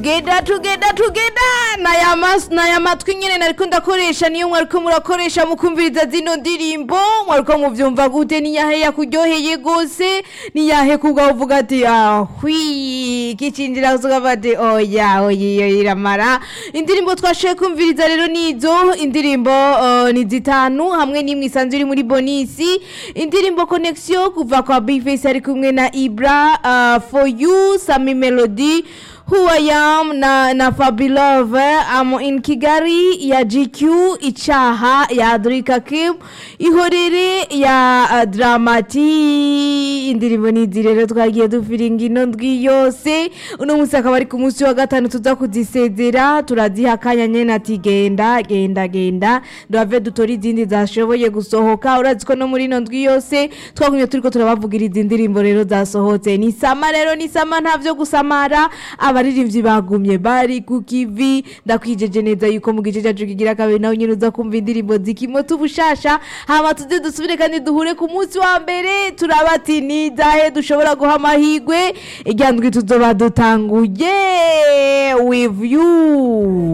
Geda tugeda tugeda naya mas naya matwi nyene nariko ndakoresha niyo mwariko murakoresha mukumviriza zino ndirimbo mwariko muvyumva gute niyahe yakuryoheye gose niyahe kubwa uvuga ati ahwi kicinjira uvuga bati oya oya iyo iramara indirimbo twashoboye kumviriza rero nizo indirimbo uh, ni zitanu hamwe n'imwe isanzwe iri muri bonisi indirimbo connexion kuva kwa big face ari kumwe na ibra uh, for you sami melody Who I am na, na Fabilove I'm in Kigali ya GQ Ichaha ya Adrika Kim Ihorere ya uh, Dramati indirimbo nizi rero twagiye dufiringa ino ndwi yose uno munsi akaba ari ku munsi wa gatanu tuza kuzisezera turaziha akanya nyene ati genda genda genda duhave dutore izindi zashoboye gusohoka urazi ko no muri ino ndwi yose twagumye turiko turabavugira izi ndirimbo rero zasohotse ni sama rero ni sama ntavyo gusamara abaririmbyi bagumye bari ku kivi ndakwijeje neza yuko mu gice cyacu kigira kabiri nawe nyine uza kumva indirimbo zikimota ubushasha hama tuze dusubire kandi duhure ku munsi wa mbere turaba ati nizahe dushobora guha amahigwe irya ndwi tuzoba dutanguye with you